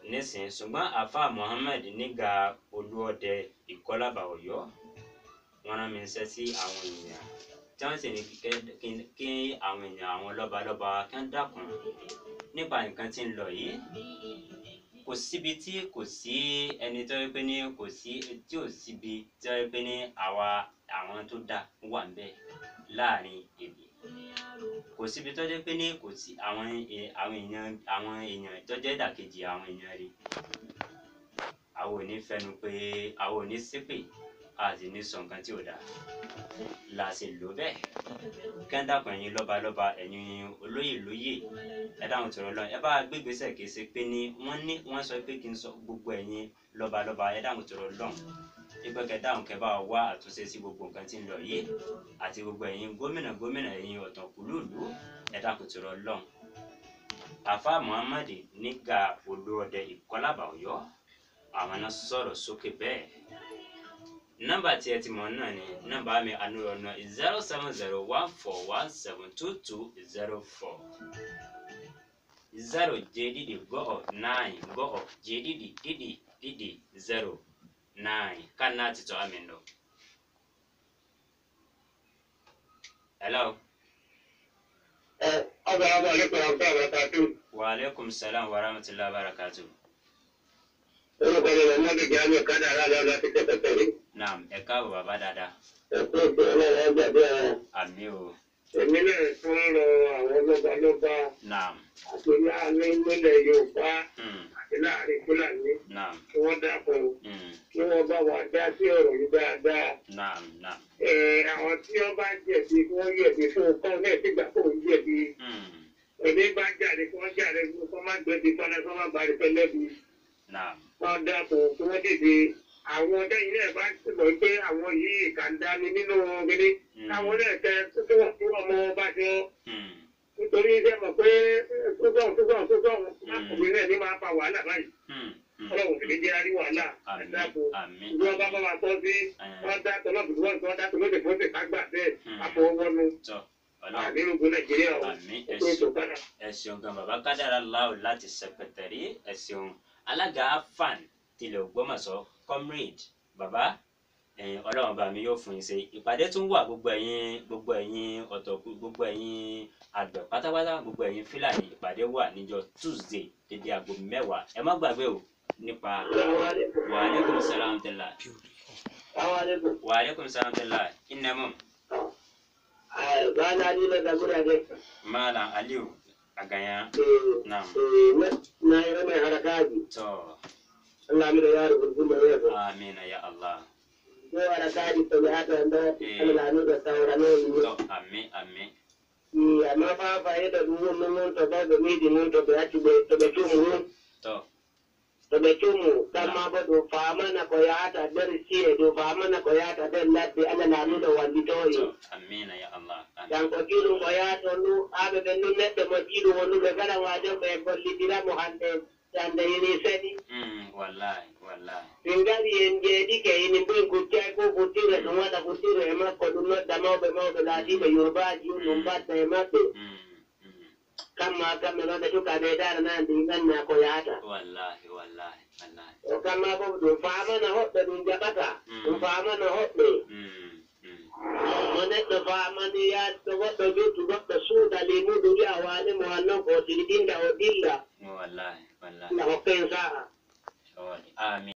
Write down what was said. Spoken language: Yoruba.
nísìn ṣùgbọ́n àfa Muhammed nígbà olúọdẹ ìkọlábà Ọ̀yọ́ wọ́n rán mi ṣẹ́ sí àwọn èèyàn tí wọ́n sì ní kí- kí- kí àwọn èèyàn àwọn lọ́balọ́ba kí wọ́n dákun nípa nǹkan tí ń lọ yìí kò síbi tí kò sí ẹni tó yẹ pé ní kò sí tí ò síbi tí ó yẹ pé ní àwa àwọn tó dá wà ń bẹ láàrin èdè kò síbi tó jẹ́ pé ní kò sí àwọn è- àwọn èèyàn àwọn èèyàn tó jẹ́ ìdàkejì àwọn èèyàn rí àwọn ò ní fẹnu pé àwọn ò ní ṣépè a sì ní sọ nǹkan tí ò dáa là á sì lò bẹ́ẹ̀ kẹ́ńdàkùn ẹ̀yin lọ́balọ́ba ẹ̀yin olóyè lóyè ẹ dáhùn tọrọ lọ ẹ bá gbégbèsè kìí ṣe pé ní wọ́n ní wọ́n sọ pé kí n sọ gbogbo ẹ̀yin lọ́balọ́ba ẹ dáhùn tọrọ lọ ìpè kẹ dáhùn kẹ bá wá àtúnṣe sí gbogbo nǹkan tí ń lọ yìí àti gbogbo ẹ̀yin gómìnà gómìnà ẹ̀yin ọ̀tọ̀kùlùlù ẹ dákun tọrọ lọ àfa muhammad nígbà olóòdẹ ìkọlábà Ọ̀yọ́ àwọn náà sọ̀rọ̀ sókè bẹ́ẹ̀ nọ́mbà tí ẹ ti mọ̀ náà ni nọ́mbà mi ànúrọ̀nà zero seven zero one four one seven two two zero four zero jẹ́dídì go of nine go of jẹ́dídì dídì dídì zero nine kan náà ti tọ́ àmì lọ. hello Assalamu alaikum wa rahmatullahi wa barakatuh. wa aleykum salaam wa rahmatulahi wa barakatu. Orúkọ mi lọ́mọ mi jẹ́ àmì kádàrá lọ láti tẹ́tẹ́ tẹ̀lé. naam ẹ káàbọ̀ bàbá dáadáa Ẹ̀kọ́ ìpè ọlọ́run ọgbàdé ẹ̀rọ. àmì o Èmi náà tún rọ àwọn lọ́balọ́ba naam àti láàrin nílẹ̀ Yorùbá mm. àti láàrin Fúlàní naam kí wọ́n dákun mm. kí wọ́n bá wa dá sí ọ̀rọ̀ yìí dáadáa. naam naam Ẹ, Àwọn tí wọ́n bá jẹ̀bi kí wọ́n yẹ̀bi fún un kọ́ náà sígbà kó ń jẹ̀bi. mm. Èmi bá jáde kí wọ́n jáde kí wọ́n má gbẹ̀bi fọ́nà kí wọ́n má bàrí fẹ́ lẹ́bi. naam wọ́n dákun kí wọ́n dìde àwọn lẹ́yìn náà bá ti mọ̀ pé àwọn yìí kà ń dání nínú gidi Mm. káwọn náà tẹ tó wọ́n tó ọmọ bá ti wọ́n mm. nítorí iṣẹ́ mọ̀ pé tókàn tókàn tókàn ọkùnrin náà ní máa fa wàhálà báyìí mm. mm. ọlọ́run sì ní jẹ́ àrí wàhálà àmì ẹ̀dáàbò àmì ìlú ọba bá wa tọ́ sí Eh. wọ́n dá tọ́lọ́bù wọ́n tọ́ dá tọ́lọ́bù fún ṣèkà gbà bẹ́ẹ̀ Mm. àfọwọ́nu tọ Ọlọ́run àdínrúgbó nàìjíríà ọ̀ àmì ó ẹ tó ètò ṣeun padà. ẹ ṣeun gan bàbá kádàrá láò láti sẹpẹtẹrí ẹ ṣeun alága afan tilẹ̀ Ògbómọ̀ṣọ́ comrade bàbá ẹ̀yin Ọlọ́run bá mi yóò fún yín ṣe ìpàdé tún wà gbogbo ẹ̀yin gbogbo ẹ̀yin ọ̀tọ̀ gbogbo ẹ̀yin àgbẹ̀ pátápátá gbogbo ẹ̀yin fúlàní ìpàdé wà níjọ́ Tuesday dédé aago mẹ́wàá ẹ má gbàgbé o nípa wa aleykum salaam tẹ́lá Àwọn àlejò. wa aleykum salaam tẹ́lá ìnẹ́mọ̀ Bana ni na gagura ne. malam aliu aganya Naam. Na yi mai harakaji. tọ́ Allah mi da yaro gurgun da yaro. amina ya Allah Ko harakaji to da haka da Eh. Allah ne da saurano ne. tọ́ àmì àmì Ni amma fa fa yi da ruwan mun to ba ga miji mun to ba ci to ba ci mu tọ́ to ba ci mu dan ma ba do fa mana ko ya ta dar ci do fa mana ko ya ta dan lati Allah na mu da wani to yi. tọ́ amina ya Allah àmì Dan ko kilo ko ya to nu abe ben nu ne da mo kilo wonu ga gara wa da be ko lidira mo hande dan da yini sani. mm wallahi wallahi Tinggali yenjeedi ke ini bin kucai ko kutire semua tak kutire emak ko dunno damau be mau be lati be yoruba ji numpat be emak be mm mm kama kama lo da tuka be dar na dingan na ko yata wallahi wallahi wallahi o kama bo do fama na hot be dun jabata Mm. do fama na hot be mm mm mone do fama ni ya to go do ju to go su da le mu du ya wa ne mo anno ko tidinda o dilla wallahi wallahi na ko pensa Sorry. Amin.